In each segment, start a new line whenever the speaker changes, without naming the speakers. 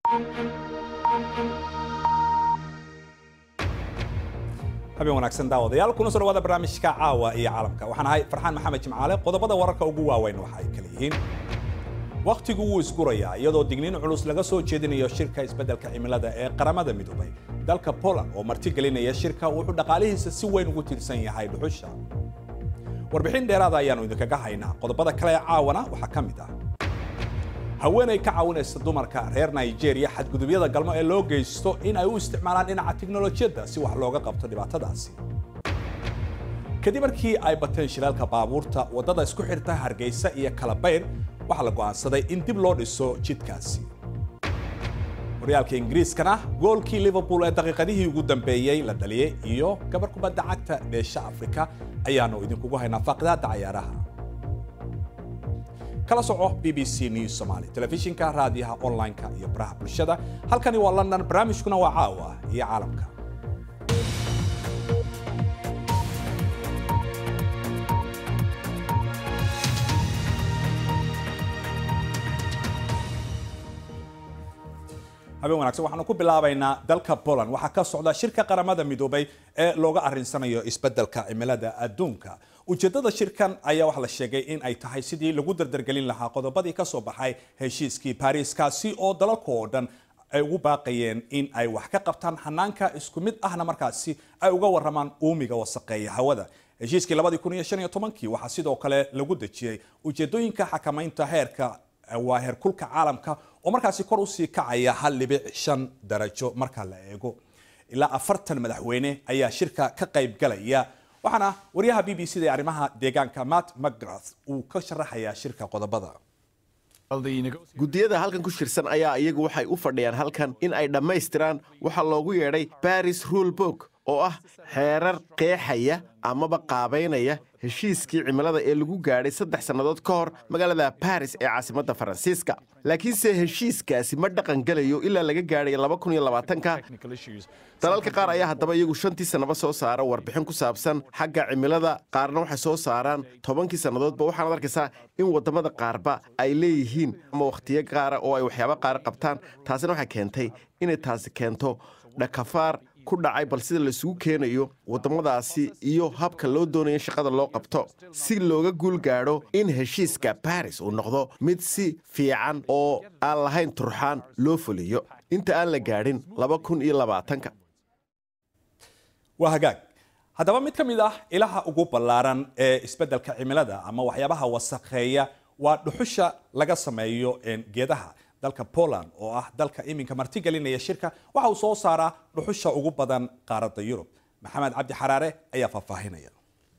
habeen wanaagsan daawadayaal kuna soo dhawaada barnaamijka caawa iyo caalamka waxaan ahay farxaan maxamed jimcaale qodobada wararka ugu waaweyn waxa ay kala yihiin wakhtigu wuu isgurayaa iyadoo digniin culus laga soo jeedinayo shirka isbeddelka cimilada ee qaramada midoobay dalka poland oo martigelinaya shirka wuxuu dhaqaalihiisa si weyn ugu tiirsan yahay dhuxusha warbixin dheeraada ayaanu idinkaga haynaa qodobada kale ee caawana waxaa ka mid ah haweenay ka caawinaysa dumarka reer nigeria xadgudubyada galmo ee loo geysto in ay u isticmaalaan dhinaca tiknolojiyadda si wax looga qabto dhibaatadaasi kadib markii ay bateen shilaalka baabuurta waddada isku xirta hargeysa iyo kalabayr waxaa la go'aansaday in dib loo dhiso jidkaasi horyaalka ingiriiskana goolkii liverpool ee daqiiqadihii ugu dambeeyey la dhaliyey iyo gabar kubadda cagta dheesha afrika ayaanu idinkugu haynaa faaqidaadda cayaaraha kala soco b b c news somaly telefishinka raadiyaha online-ka iyo baraha bulshada halkani waa london barnaamijkuna waa caawa iyo caalamka habeen wanagsan waxaanu ku bilaabaynaa dalka poland waxaa ka socda shirka qaramada midoobay ee looga arrinsanayo isbeddelka cimilada adduunka ujeeddada shirkan ayaa waxaa la sheegay in ay tahay sidii lagu dardargelin lahaa qodobadii ka soo baxay heshiiskii baariiskaasi oo dalalka oo dhan ay ugu baaqayeen in ay wax ka qabtaan hanaanka isku mid ahna markaasi ay uga waramaan uumiga wasaqeeya hawada heshiiskii labadii kun iyo shan iyo tobankii waxaa sidoo kale lagu dejiyey ujeedooyinka xakamaynta heerka waa heerkulka caalamka oo markaasi kor usii kacaya hal dhibic shan darajo marka la eego ilaa afartan madaxweyne ayaa shirka ka qayb galaya waxaana wariyaha b b c da ee arrimaha deegaanka matt mcgrath uu ka sharaxayaa shirka qodobada
guddiyada halkan ku shirsan ayaa iyagu waxay u fadhiyaan halkan in ay dhammaystiraan waxaa loogu yeedhay baris rule book oo ah xeerar qeexaya amaba qaabaynaya heshiiskii cimilada ee lagu gaadhay saddex sannadood ka hor magaalada baris ee caasimadda faransiiska laakiinse heshiiskaasi ma dhaqan gelayo ilaa laga gaadhay laba kun iyo labaatanka dalalka qaar ayaa haddaba iyagu shantii sannaba soo saara warbixin ku saabsan xagga cimilada qaarna waxay soo saaraan tobankii sannadoodba waxaanaad arkaysaa in waddamada qaarba ay leeyihiin ama wakhtiyo qaara oo ay waxyaabo qaara qabtaan taasina waxay keentay inay taasi keento dhakafaar ku dhacay bal sida laisugu keenayo waddamadaasi iyo habka loo doonaya in shaqada loo qabto si looga guul gaadho in heshiiska baris uu noqdo mid si fiican oo aan lahayn turxaan loo fuliyo inta aan la gaadhin laba kun iyo labaatanka
waa hagaag haddaba mid ka mid ah ilaha ugu ballaaran ee isbeddelka cimilada ama waxyaabaha wasakheeya waa dhuxusha laga sameeyo geedaha dalka poland oo ah dalka iminka martigelinaya shirka waxa uu soo saaraa dhuxusha ugu badan qaaradda yurub maxamed cabdi xaraare ayaa faahfaahinaya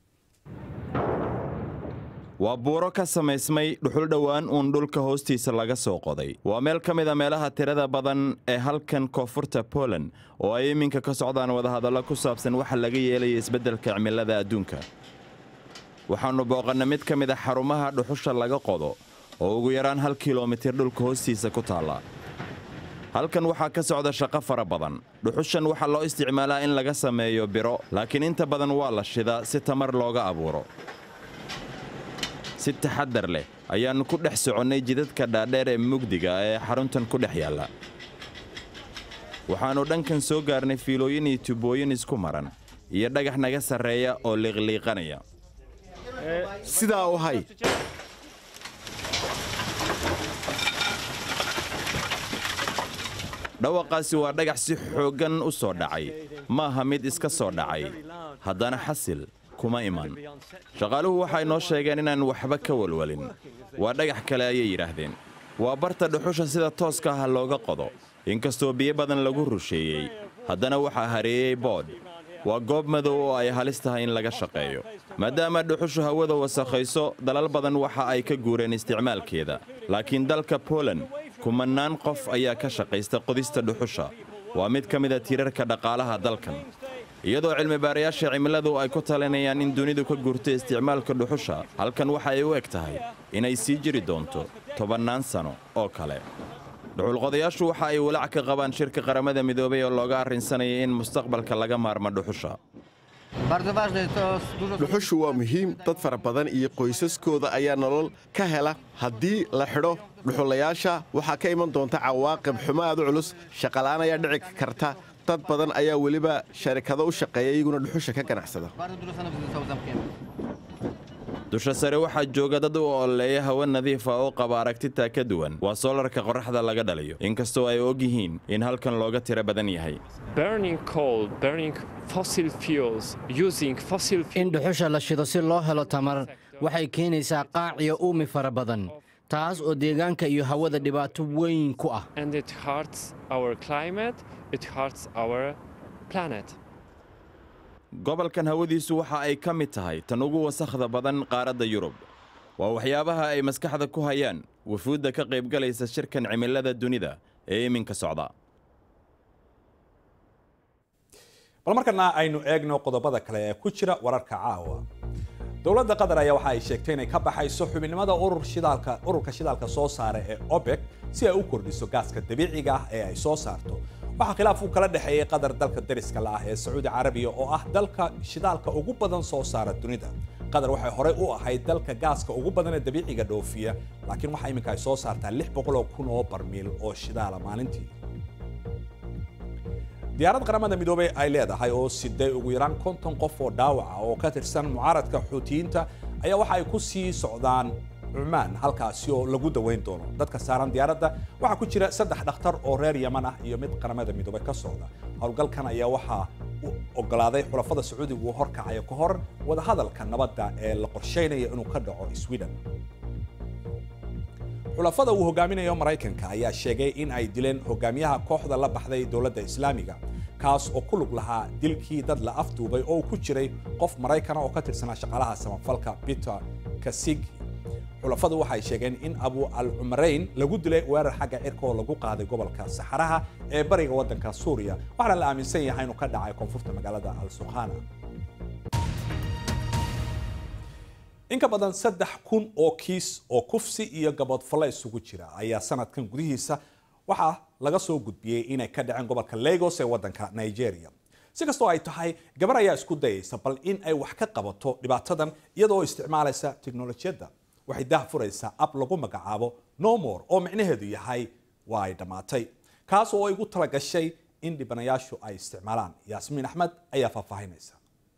waa buuro ka samaysmay dhuxul dhowaan uun dhulka hoostiisa laga soo qoday waa meel ka mid a meelaha tirada badan ee halkan koonfurta poland oo ay iminka ka socdaan wadahadallo ku saabsan waxa laga yeelaya isbeddelka cimilada adduunka waxaannu booqanna mid ka mid a xarumaha dhuxusha laga qodo oo ugu yaraan hal kilomitir dhulka hoostiisa ku taalla halkan waxaa ka socda shaqo fara badan dhuxushan waxaa loo isticmaalaa in laga sameeyo biro laakiin inta badan waa la shidaa si tamar looga abuuro si taxaddar leh ayaannu ku dhex soconnay jidadka dhaadheer ee mugdiga ee xaruntan ku dhex yaalla waxaannu dhankan soo gaarnay fiilooyin iyo tubooyin isku maran iyo dhagax naga sarreeya oo liiqliiqanaya
sidaa u hay
dhawaqaasi waa dhagax si xooggan u soo dhacay maaha mid iska soo dhacay haddana xasil kuma iman shaqaaluhu waxay noo sheegeen inaan waxba ka walwalin waa dhagax kale ayay yidhaahdeen waa barta dhuxusha sida tooska ah looga qodo inkastoo biyo badan lagu rusheeyey haddana waxaa hareeyey boodh waa goob madow oo ay halis tahay in laga shaqeeyo maadaama dhuxushu hawada wasakhayso dalal badan waxa ay ka guureen isticmaalkeeda laakiin dalka poland kumannaan qof ayaa ka shaqaysta qodista dhuxusha waa mid ka mida tiirarka dhaqaalaha dalkan iyadoo cilmibaarayaasha cimiladu ay ku talinayaan in dunidu ka guurto isticmaalka dhuxusha halkan waxa ay u eg tahay inay sii jiri doonto tobannaan sano oo kale dhuxulqodayaashu waxa ay walaac ka qabaan shirka qaramada midoobay oo looga arrinsanaya in mustaqbalka laga maarmo dhuxusha
dhuxushu waa muhiim dad fara badan iyo qoysaskooda ayaa nolol ka hela haddii la xidho dhuxulayaasha waxaa ka iman doonta cawaaqib xumo aad u culus shaqalaan ayaa dhici karta dad badan ayaa weliba sharikado u shaqeeya iyaguna dhuxusha ka ganacsada
dusha sare waxaa jooga dad u ololeeya hawo nadiifa oo qaba aragtitaa ka duwan waa soolarka qorraxda laga dhaliyo inkastoo ay og yihiin in halkan looga tiro badan yahay
in dhuxusha la shido si loo helo tamar waxay keenaysaa qaac iyo uumi fara badan taas oo deegaanka iyo hawada dhibaato weyn ku ah
gobolkan hawadiisu waxa ay ka mid tahay tan ugu wasakhda badan qaaradda yurub waa waxyaabaha ay maskaxda ku hayaan wufuudda ka qaybgalaysa shirkan cimilada dunida ee iminka socda
bal markana aynu eegno qodobada kale ee ku jira wararka caawa dowladda qatar ayaa waxa ay sheegtay inay ka baxayso xubinnimada urur shidaalka ururka shidaalka soo saara ee OPEC si ay u kordhiso gaaska dabiiciga ah ee ay soo saarto waxaa khilaaf uu kala dhexeeyay qatar dalka dariska la ah ee Sacuudi Carabiya oo ah dalka shidaalka ugu badan soo saara dunida qatar waxay horey u ahayd dalka gaaska ugu badan ee dabiiciga dhoofiya laakiin waxa iminka ay soo saartaa 600 kun oo barmiil oo shidaala maalintii diyaarad qaramada midoobay ay leedahay oo siday ugu yaraan konton qof oo dhaawaca oo ka tirsan mucaaradka xuutiyiinta ayaa waxa ay ku sii socdaan cumaan halkaasi oo lagu daweyn doono dadka saaran diyaaradda waxaa ku jira saddex dhakhtar oo reer yaman ah iyo mid qaramada midoobay ka socda howlgalkan ayaa waxaa u ogolaaday xulafada sacuudiga uu horkacayo ka hor wadahadalka nabadda ee la qorsheynaya inuu ka dhaco sweden xulafada uu hogaaminayo maraykanka ayaa sheegay in ay dileen hogaamiyaha kooxda la baxday dowladda islaamiga kaas oo ku lug lahaa dilkii dad la afduubay oo ku jiray qof maraykana oo ka tirsanaa shaqaalaha samafalka peter kasigi xulafadu waxay sheegeen in abu al cumarayn lagu dilay weerar xagga cirka oo lagu qaaday gobolka saxaraha ee bariga waddanka suuriya waxaana la aaminsan yahay inuu ka dhacay koonfurta magaalada al sukhana in ka badan saddex kun oo kiis oo kufsi iyo gaboodfalle isugu jira ayaa sanadkan gudihiisa waxaa laga soo gudbiyey inay ka dhaceen gobolka lagos ee waddanka nigeria si kastoo ay tahay gabar ayaa isku dayaysa bal in ay wax ka qabato dhibaatadan iyadoo isticmaalaysa tiknolojiyadda waxay daah furaysaa ab lagu magacaabo nomor oo micnaheedu yahay waa ay dhammaatay kaas oo ay ugu talagashay in dhibanayaashu ay isticmaalaan yaasmiin axmed ayaa faahfaahinaysa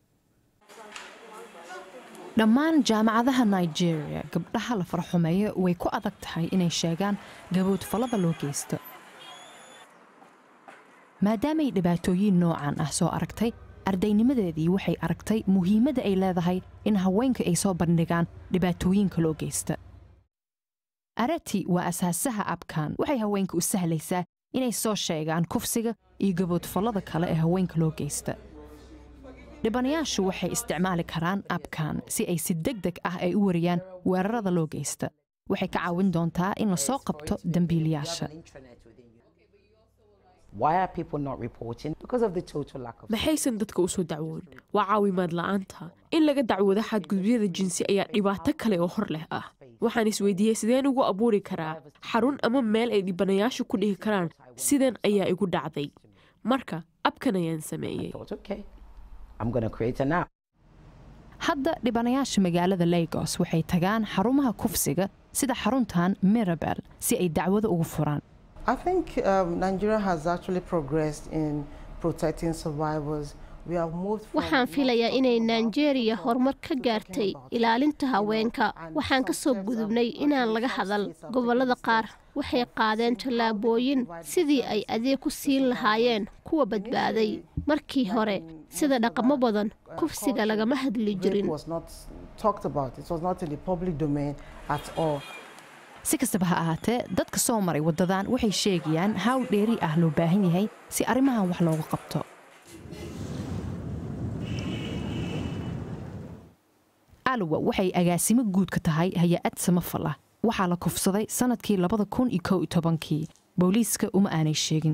dhammaan jaamacadaha nigeria gabdhaha la farxumeeyo way ku adag tahay inay sheegaan gaboodfallada loo geysto maadaamay dhibaatooyin noocan ah soo aragtay ardaynimadeedii waxay aragtay muhiimadda ay leedahay in haweenka ay soo bandhigaan dhibaatooyinka loo geysta arati waa asaasaha abkan waxay haweenka u sahlaysaa inay soo sheegaan kufsiga iyo gaboodfallada kale ee haweenka loo geysta dhibanayaashu waxay isticmaali karaan abkan si ay si deg deg ah ay u wariyaan weerarada loo geysta waxay ka caawin doontaa in la soo qabto dembiilayaasha
maxaysan dadka usoo dacwoon waa caawimaad la'aanta in laga dacwoodo xadgudubyada jinsi ayaa dhibaato kale oo hor leh ah waxaan isweydiiyey sideen ugu abuuri karaa xarun ama meel ay dhibanayaashu ku dhihi karaan sidan ayaa igu dhacday marka abkan ayaan sameeyey
hadda dhibanayaasha magaalada lagos waxay tagaan xarumaha kufsiga sida xaruntan mirabel si ay dacwado ugu furaan
waxaan filayaa inay nigeria horumar ka gaartay ilaalinta haweenka waxaan ka soo gudubnay inaan laga hadal gobollada qaar waxay qaadeen tallaabooyin sidii ay adeeg ku siin lahaayeen kuwa badbaaday markii hore sida dhaqamo badan kufsiga lagama hadli jirin
si kastaba ha ahaatee dadka soo maray waddadan waxay sheegayaan hawl dheeri ah loo baahan yahay si arrimahan wax looga qabto alwa waxay agaasimo guud ka tahay hay-ad samafal ah waxaa la kufsaday sanadkii labada kun iyo kow iyo tobankii booliiska uma aanay sheegin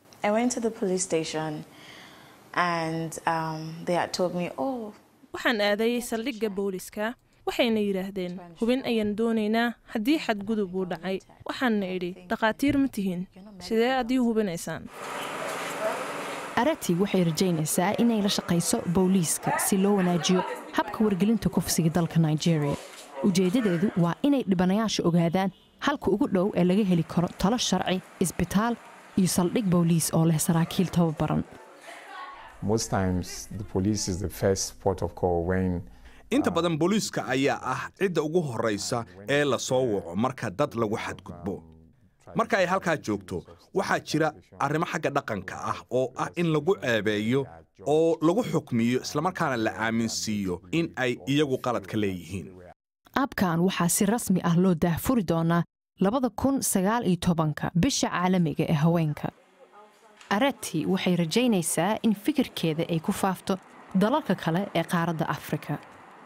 waxaan aaday saldhigga booliska waxayna yidhaahdeen hubin ayaan doonaynaa haddii xadgudub uu dhacay waxaanna idhi dhakhaatiir ma tihiin sidee adii hubinaysaan
arati waxay rajaynaysaa inay la shaqayso booliiska si loo wanaajiyo habka wargelinta kufsiga dalka nigeria ujeeddadeedu waa inay dhibanayaasha ogaadaan halka ugu dhow ee laga heli karo talo sharci isbitaal iyo saldhig booliis oo leh saraakiil tababaran
Most times, the police is the first port of call when
inta badan booliiska ayaa ah cidda ugu horraysa ee la soo waco marka dad lagu xadgudbo marka ay halkaa joogto waxaa jira arrimo xagga dhaqanka ah oo ah in lagu ceebeeyo oo lagu xukmiyo islamarkaana la aaminsiiyo in ay iyagu qaladka leeyihiin
abkan waxaa si rasmi ah loo daahfuri doonaa labada kun sagaal iyo tobanka bisha caalamiga ee haweenka arati waxay rajaynaysaa in fikirkeeda ay ku faafto dalalka kale ee qaaradda afrika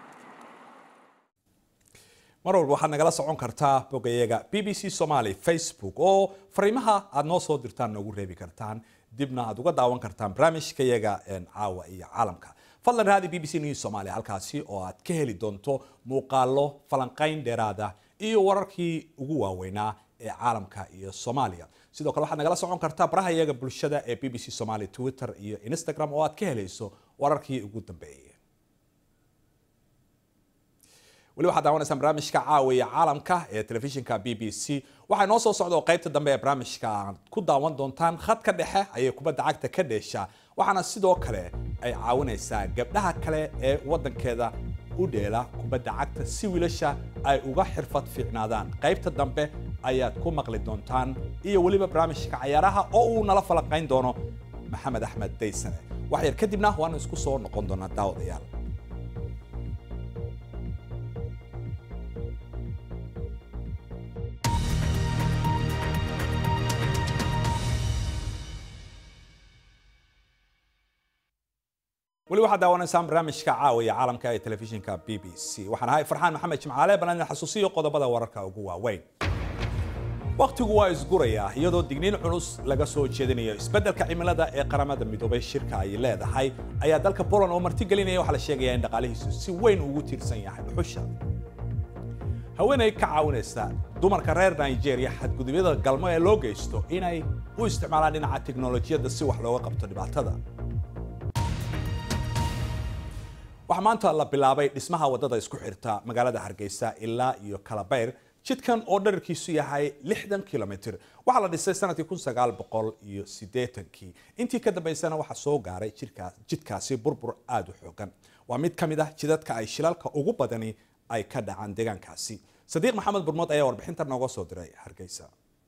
mar walba waxaad nagala socon kartaa bogayaga b b c somaly facebook oo fariimaha aad noo soo dirtaan noogu reebi kartaan dibna aad uga daawan kartaan barnaamijkayaga caawa iyo caalamka fadlan raadi b b c news somalia halkaasi oo aad ka heli doonto muuqaalo falanqayn dheeraada iyo wararkii ugu waaweynaa ee caalamka iyo soomaaliya sidoo kale waxaad nagala socon kartaa baraha iyaga bulshada ee b b c somaly twitter iyo instagram oo aad ka helayso wararkii ugu dambeeyay weli waxaad daawanaysaan barnaamijka caawiya caalamka ee telefishinka b b c waxaa inoo soo socda oo qaybta dambe ee barnaamijka aad ku daawan doontaan khadka dhexe ayay kubadda cagta ka dheeshaa waxaana sidoo kale ay caawinaysaa gabdhaha kale ee waddankeeda u dheela kubadda cagta si wiilasha ay uga xirfad fiicnaadaan qaybta dambe ayaad ku maqli doontaan iyo weliba barnaamijka cayaaraha oo uu nala falanqayn doono maxamed axmed daysane wax yar kadibna waanu isku soo noqon doonaa daawadayaal weli waxaad daawanaysaan barnaamijka caawiya caalamka ee telefishinka b b c waxaan ahay farxaan maxamed jimcaale balan xasuusiyo qodobada wararka ugu waaweyn wakhtigu waa isgurayaa iyadoo digniin culus laga soo jeedinayo isbeddelka cimilada ee qaramada midoobay shirka ay leedahay ayaa dalka poland oo martigelinaya waxaa la sheegayaa in dhaqaalihiisu si weyn ugu tiirsan yahay dhuxusha haweenay ka caawinaysa dumarka reer nigeria xadgudubyada galmo ee loo geysto inay u isticmaalaan dhinaca tiknolojiyadda si wax looga qabto dhibaatada waxaa maanta la bilaabay dhismaha waddada isku xirta magaalada hargeysa ilaa iyo kalabayr jidkan oo dherarkiisu yahay lixdan kilomitr waxaa la dhisay sanadkii kun sagaal boqol iyo siddeetankii intii ka dambaysana waxaa soo gaaray jidkaasi burbur aada u xoogan waa mid ka mid ah jidadka ay shilalka ugu badani ay ka dhacaan deegaankaasi sadiiq maxamed burmood ayaa warbixinta nooga soo diray hargeysa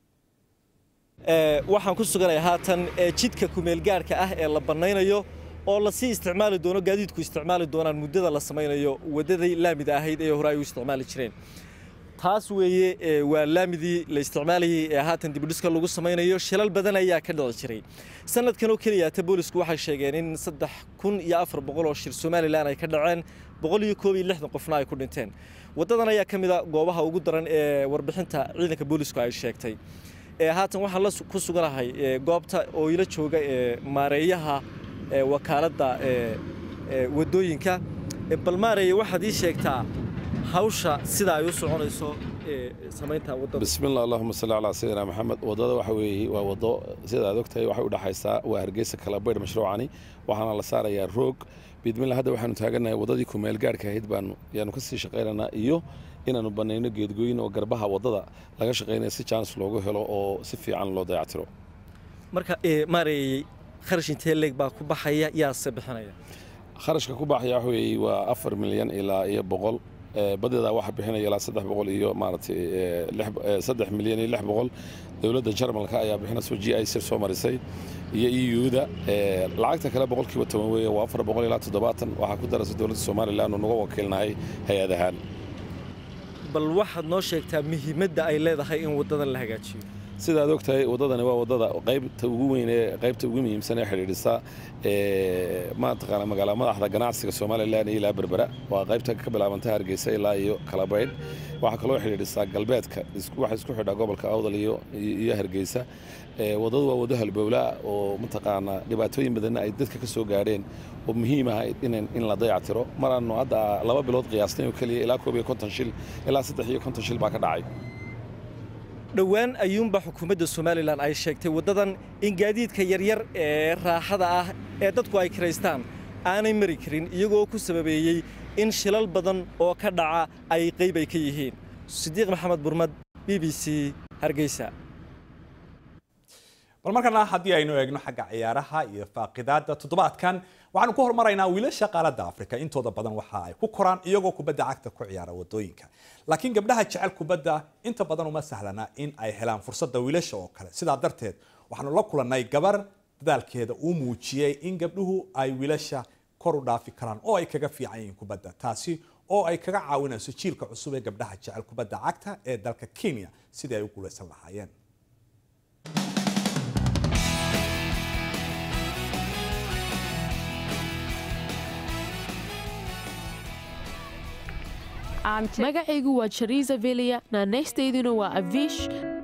waxaan ku suganayaa haatan jidka kumeelgaarhka ah ee la bannaynayo oo lasii isticmaali doono gaadiidku isticmaali doonaan muddada la samaynayo waddadii laamida ahayd ee hore ay u isticmaali jireen taas weeye waa laamidii la isticmaalayay ee haatan dibudhiska lagu samaynayo shilal badan ayaa ka dhici jiray sanadkan oo keliyaata boolisku waxay sheegeen in saddex kun iyo afar boqol oo shir somalilan ay ka dhaceen boqol iyo koob iyo lixdan qofna ay ku dhinteen waddadan ayaa ka mid a goobaha ugu daran ee warbixinta ciidanka boolisku ay sheegtay haatan waxaan la ku suganahay goobta oo ila jooga maareeyaha wakaaladda waddooyinka balmaareye waxaad ii sheegtaa hawsha sida ay u soconayso samaynta waddada
bismillah allahuma salli calaa sayidina maxamed waddada waxa weeye waa waddo sida aad ogtahay waxay u dhexaysaa waa hargeysa kalabaydh mashruucani waxaana la saarayaa roog bidmillah hadda waxaanu taagannahay waddadii kumeel gaarhka ahayd baanu yaanu ka sii shaqaynaynaa iyo inaanu bannayno geedgooyin oo garbaha waddada laga shaqaynaya si jaanis loogu helo oo si fiican loo dayactiro
marka maareeyey kharash intee leeg baa ku baxaya yaase bixinaya
kharashka ku baxaya waxa weeye waa afar milyan ilaa iyo boqol badeeda waxaa bixinaya ilaa saddex boqol iyo maaragtay saddex milyan iyo lix boqol dowladda jarmalka ayaa bixinayso g i sir soo marisay iyo eu-da lacagta kale boqolkiiba toban weeye waa afar boqol ilaa toddobaatan waxaa ku daraysa dowladda somalilan oo nuga wakiilnahay hay-ad ahaan
bal waxaad noo sheegtaa muhiimadda ay leedahay in waddadan la hagaajiyo
sida aad ogtahay waddadani waa waddada qaybta ugu weyn ee qaybta ugu muhiimsan ee xidhiidhisa mataqaana magaala madaxda ganacsiga somalilan iyo ilaa berbera waa qaybta ka bilaabanta hargeysa ilaa iyo kalabaydh waxaa kaloo xidhiidhisaa galbeedka waxaa isku xidhaa gobolka awdal iyo iyo hargeysa waddadu waa waddo halbowlaa oo mataqaana dhibaatooyin badanna ay dadka ka soo gaadheen oo muhiim ah in la dayactiro maraanu hadda laba bilood qiyaasnay oo keliya ilaa koob iyo konton shil ilaa saddex iyo konton shil baa ka dhacay
dhowaan ayuunba xukuumadda somalilan ay sheegtay waddadan in gaadiidka yaryar ee raaxada ah ee dadku ay kiraystaan aanay mari karin iyagoo ku sababeeyey in shilal badan oo ka dhaca ay qayb ay ka yihiin sidiiq maxamed burmad b b b c hargeysa
bal markana haddii aynu eegno xagga ciyaaraha iyo faaqidaada toddobaadkan waxaanu ku hormaraynaa wiilasha qaaladda afrika intooda badan waxa ay ku koraan iyagoo kubadda cagta ku ciyaara wadooyinka laakiin gabdhaha jecel kubadda inta badan uma sahlana in ay helaan fursadda wiilasha oo kale sidaa darteed waxaanu la kulannay gabar dadaalkeeda uu muujiyey in gabdhuhu ay wiilasha kor u dhaafi karaan oo ay kaga fiican yihiin kubadda taasi oo ay kaga caawinayso jiilka cusub ee gabdhaha jecel kubadda cagta ee dalka kenya sidii ay u guulaysan lahaayeen
magacaygu waa jariisa velia naanaystayduna waa avish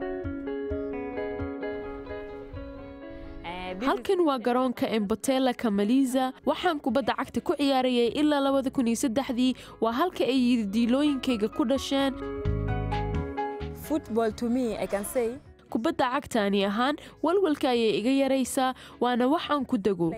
halkan waa garoonka embotela kamaliza waxaan kubadda cagta ku ciyaarayay ilaa labada kun iyo saddexdii waa halka ay yidiilooyinkayga ku dhasheen kubadda cagtaani ahaan walwalka ayay iga yaraysaa waana waxaan ku dego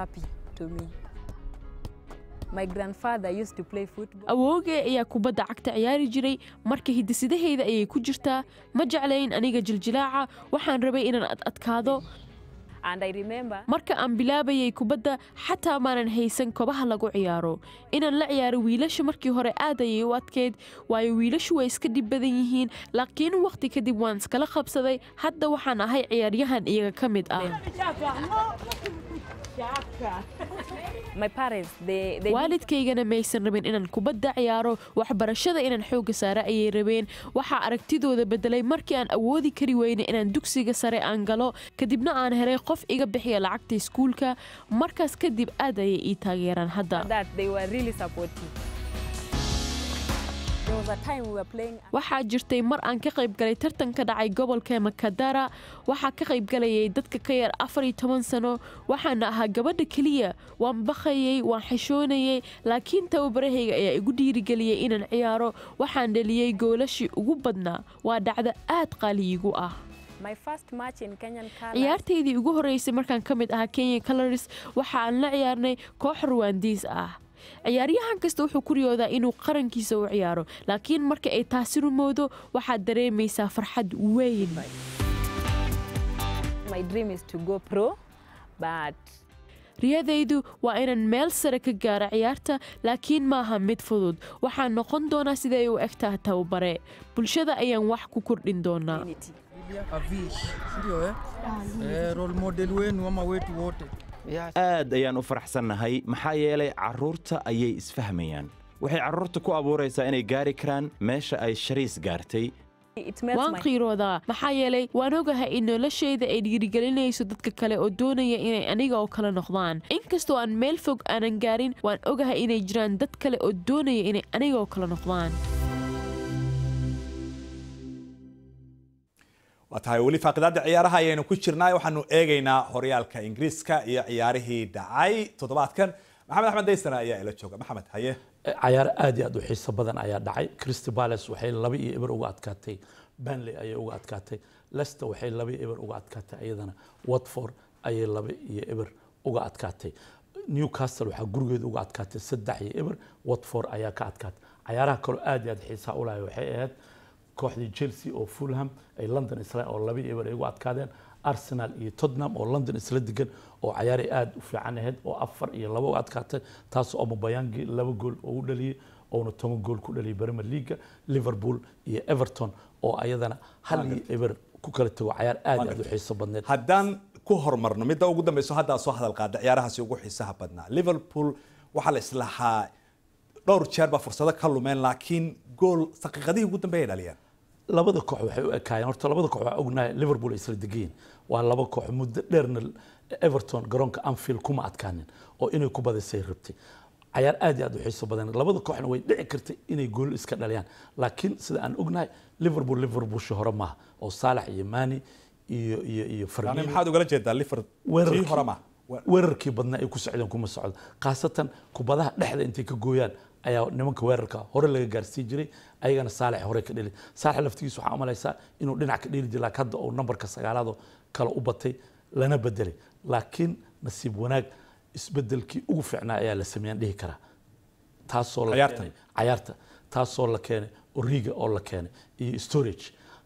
awoogay ayaa kubadda cagta ciyaari jiray marka hiddisidahayda ayay ku jirtaa ma jeclayn aniga jiljilaaca waxaan rabay inaan ad adkaado marka aan bilaabayay kubadda xataa maanan haysan kobaha lagu ciyaaro inaan la ciyaaro wiilasha markii hore aad ayay u adkeyd waayo wiilashu way iska dhib badan yihiin laakiin wakhti kadib waan iskala qabsaday hadda waxaan ahay ciyaaryahan iyaga ka mid ah waalidkaygana maysan rabin inaan kubadda ciyaaro waxbarashada inaan xoogga saare ayay rabeen waxaa aragtidooda bedelay markii aan awoodi kari weyne inaan dugsiga sare aan galo kadibna aan helay qof iga bixiya lacagta iskuulka markaas kadib aad ayay ii taageeraan hadda waxaa jirtay mar aan ka qayb galay tartan ka dhacay gobolka makadara waxaa ka qayb galayay dadka ka yar afar iyo toban sano waxaana ahaa gabadha keliya waan bakayey waan xishoonayey laakiin tababarahayga ayaa igu dhiirigeliyey inaan ciyaaro waxaan dhaliyey goolashii ugu badnaa waa dhacdo aad qaaliyigu ah ciyaartaydii ugu horreysay markaan ka mid ahaa kenya colors waxa aan la ciyaarnay koox ruwaandiis ah ciyaaryahan kasta wuxuu ku riyoodaa inuu qarankiisa u ciyaaro laakiin marka ay taasi rumowdo waxaad dareemaysaa farxad weyn riyadaydu waa inaan meel sare ka gaaro ciyaarta laakiin maaha mid fudud waxaan noqon doonaa siday u eg taha tababare bulshada ayaan wax ku kordhin doonaa
aad ayaan u faraxsannahay maxaa yeelay carruurta ayay isfahmayaan waxay carruurta ku abuuraysaa inay gaari karaan meesha ay shariis gaartay
waan qiiroodaa maxaa yeelay waan ogahay in noloshayda ay dhiirigelinayso dadka kale oo doonaya inay aniga oo kale noqdaan inkastoo aan meel fog aanan gaarin waan ogahay inay jiraan dad kale oo doonaya inay aniga oo kale noqdaan
waa tahay weli faaqidaada ciyaaraha ayaynu ku jirnaa waxaanu eegaynaa horyaalka ingiriiska iyo ciyaarihii dhacay toddobaadkan maxamed axmed daysana ayaa ila jooga maxamed haye
cayaar aad iyo aad u xiiso badan ayaa dhacay christy palace waxay laba iyo eber uga adkaatay banley ayay uga adkaatay leicester waxay laba iyo eber uga adkaatay iyadana watford ayay laba iyo eber uga adkaatay newcastle waxaa gurigeeda uga adkaatay saddex iyo eber watford ayaa ka adkaatay cayaaraha kaloo aad iyo aad xiisaha u lahay waxay ahayd kooxdii chelsea oo fulham ay london isla oo laba iyo eber ay ugu adkaadeen arsenal iyo tottenham oo london isla degan oo cayaaray aad u fiican ahayd oo afar iyo laba uga adkaatay taas oo mabayangi laba gool oo u dhaliyey oona toban gool ku dhaliyay premier leaga liverpool iyo everton oo ayadana hal iyo eber ku kala tago cayaar aad iyo aad u xiiso badneed
haddaan ku horumarno midda ugu dambeyso haddaa soo hadal qaada ciyaarahaasi ugu xiisaha badnaa liverpool waxaa la islahaa dhowr jeer baa fursado ka lumeen laakiin gool daqiiqadihii ugu dambeeyay dhaliyeen
labada koox waxay u ekaayeen horta labada koox waa ognahay liverpool ay isla degayiin waa laba koox muddo dheerna everton garoonka anfield kuma adkaanin oo inay ku badisay rabtay cayaar aad iyo aad u xiiso badan labada kooxna way dhici kartay inay gool iska dhaliyaan laakiin sida aan ognahay liverpool liverpoolshi hore maaha oo saalax iyo mani iyo iyo iyo
yani maxaad ugala jeedaa liverpool tii hore maaha
weerarkii badnaa ay ku socdeen kuma socdo khaasatan kubadaha dhexda intay ka gooyaan ayaa nimanka weerarka hore laga gaarsiin jiray ayagana saalex hore ka dheli saalex laftigiisa waxaa umalaysaa inuu dhinac ka dheli jiray laakiin hadda uu nambarka sagaalaado kale u batay lana bedelay laakiin nasiib wanaag isbedelkii ugu fiicnaa ayaa la sameeyaan dhihi karaa taasoo la keenay cayaarta taasoo la keenay origa oo la keenay iyo storage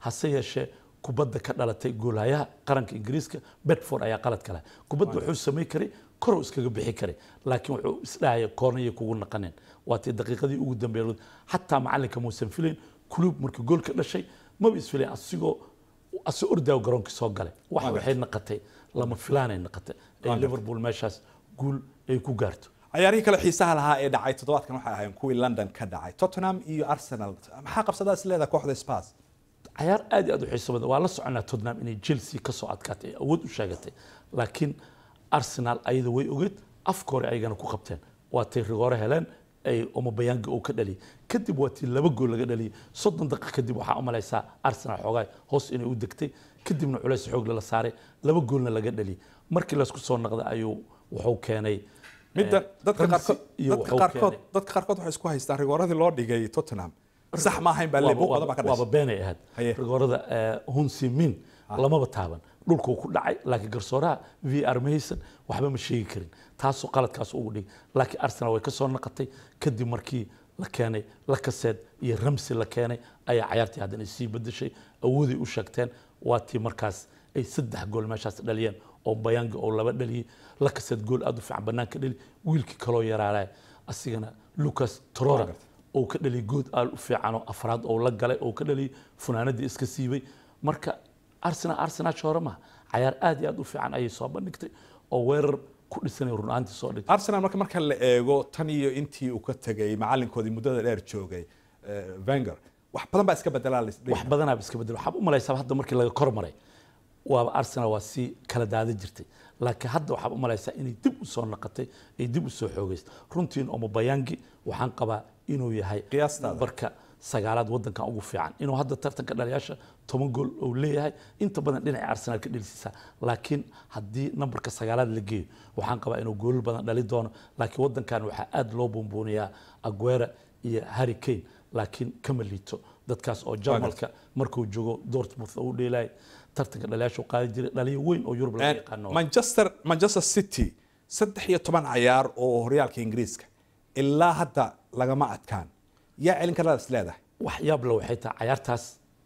hase yeeshee kubadda ka dhalatay goolhayaha qaranka ingiriiska bedford ayaa qalad kale kubadda wuxuu samayn karay korow iskaga bixi karay laakiin wuxuu isdhahaya koornayay kugu naqaneen waatii daqiiqadii ugu dambeeyay xataa macalinka muusan filayn kulub markii goolka dhashay maba isfilayn asigoo asoo ordaayo garoonkii soo galay wax waxay naqatay lama filaanay naqatay ee liverpool meeshaas guul ay ku gaarto
ciyaarihii kale xiisaha lahaa ee dhacay toddobaadkan waxay ahaayeen kuwii london ka dhacay tottenham iyo arsenal maxaa qabsadaa is leedahay kooxda spurs
cayaar aad iyo aad u xiiso badan waa la soconaa tottenham inay chelsea ka soo adkaatay ee awood u sheegatay laakiin arsenal ayada way ogeed afka hore ayagana ku qabteen waa tay rigoore heleen ay omobayanga uu ka dhaliyay kadib waa tii laba gool laga dhaliyay soddon daqiiq kadib waxaa u malaysaa arsenal xoogaa hoos inay u degtay kadibna culays xoog la saaray laba goolna laga dhaliyay markii laysku soo noqday ayuu wuxuu keenay
midda dadka
Ramsey
qaarkood
iyo
dadka
wuxuu
qaarkood
keenay-
dadka qaarkood waxay isku haystaan rigooradii loo dhigay tottenham sax ma ahayn baa le buuq badan baa ka
waaba
dhashay
beenay ahayd
Haye.
rigoorada hunsi min lamaba taaban dhulkuu ku dhacay laakiin garsooraha v r ma haysan waxba ma sheegi karin taasoo qaladkaas ugu dhigay laakiin arsenal way ka soo naqatay kadib markii la keenay lakaseed iyo ramsi la keenay ayaa cayaartii haddana sii bedeshay awooday u sheegteen waa tii markaas ay saddex gool meeshaas dhaliyeen oo bayanga oo laba dhaliyey lakaseed gool aad u fiican banaanka dhali wiilkii kaloo yaraalaya asigana lucas torora oo ka dhaliyay good aal u fiican oo afraad oo la galay oo ka dhaliyay funaanadii iska siibay marka arsenal arsenal hore maha cayaar aad iyo aad u fiican ayay soo bandhigtay oo weerar ku dhisanay run ahaantii soo dhigtay
arsenal marka marka la eego tan iyo intii uu ka tegay macalinkoodii muddada dheer joogay eh, wenger wax badan baa iska bedelaa la isdhihi
wax badanaaba iska bedel waxaad u malaysaa hadda markii laga kor maray waaba arsenal waa sii kala daada jirtay laakiin hadda waxaad u malaysaa inay dib u soo naqatay ay dib u soo xoogaysay runtiin omobayangi waxaan qabaa inuu yahay nambarka sagaalaad wadankan ugu fiican inuu hadda tartanka dhaliyaasha toban gool uu leeyahay inta badan dhinaca arsenal ka dhelisiisaa laakiin haddii nambarka sagaalaad la geeyo waxaan qabaa inuu goolal badan dhali doono laakiin wadankan waxaa aad loo buunbuuniyaa aguera iyo harry kane laakiin kama liito dadkaas oo jarmalka markuu joogo dortmouth uu dheelay tartanka dhaliyaasha uu qaadi jiray dhaliyo weyn oo yurub laga yaqaano
manchester manchester city saddex iyo toban cayaar oo horyaalka ingiriiska ilaa hadda lagama adkaan yaa celin karada is leedahay
wax yaab le waxay tahay cayaartaas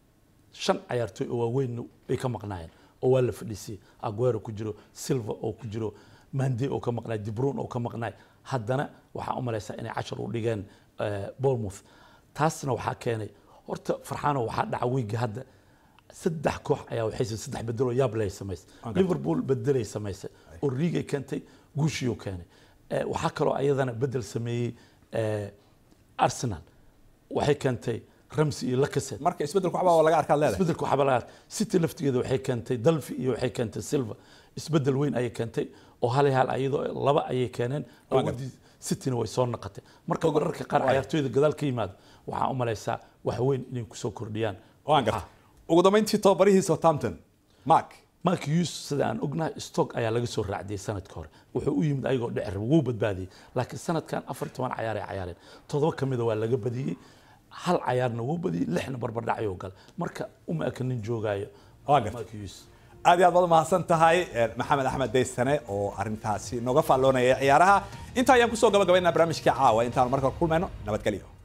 shan cayaartooy oo waaweyn bay ka maqnaayeen oo waa la fadhiisiyey aguero ku jiro silva oo ku jiro mande oo ka maqnaay dibruun oo ka maqnaay haddana waxaa u malaysaa inay cashar u dhigeen eh, bournemouth taasna waxaa keenay horta farxaano waxaa dhaca wiigi hadda saddex koox ayaa waxay sa- saddex bedeloo yaab leh ay samaysay
Okay.
liverpool bedelay samaysay oo riigay keentay guushiyuu keenay Eh, waxaa kaloo ayadana bedel sameeyey eh, arsenal waxay keentay ramsey iyo lakaset
marka isbedelku waxbaa waa laga arkaad leedahay
isbedelku waxba laga arkay city laftigeeda waxay keentay dalfi iyo waxay keentay silva isbedel weyn ayay keentay oo hal iyo hal ayadoo laba ayay keeneen awoodii cityna way soo naqatay marka mararka qaar cayaartooyda gadaal ka yimaado waxaa u malaysaa wax weyn inay kusoo kordhiyaan
waan garta ugu dambeyntii tobabarihii southampton mark
mark hughes sida aan ognahay stock ayaa laga soo raacdiyey sanadka hore wuxuu u yimid ayagoo dhecer wuu badbaadiyey laakiin sanadkan afar iyo toban cayaar ay cayaareen toddoba ka mida waa laga badiyey hal cayaarna wuu badiyey lixna barbardhacayoo gala marka uma eka nin joogaayo
Waa gartay.
Mark Hughes.
aad iyo aad baad mahadsan tahay eh, maxamed axmed daysane oo arintaasi nooga faalloonaya ciyaaraha intaa ayaan kusoo gabagabaynaa barnaamijkii caawa intaan marka kulmayno nabadgelyo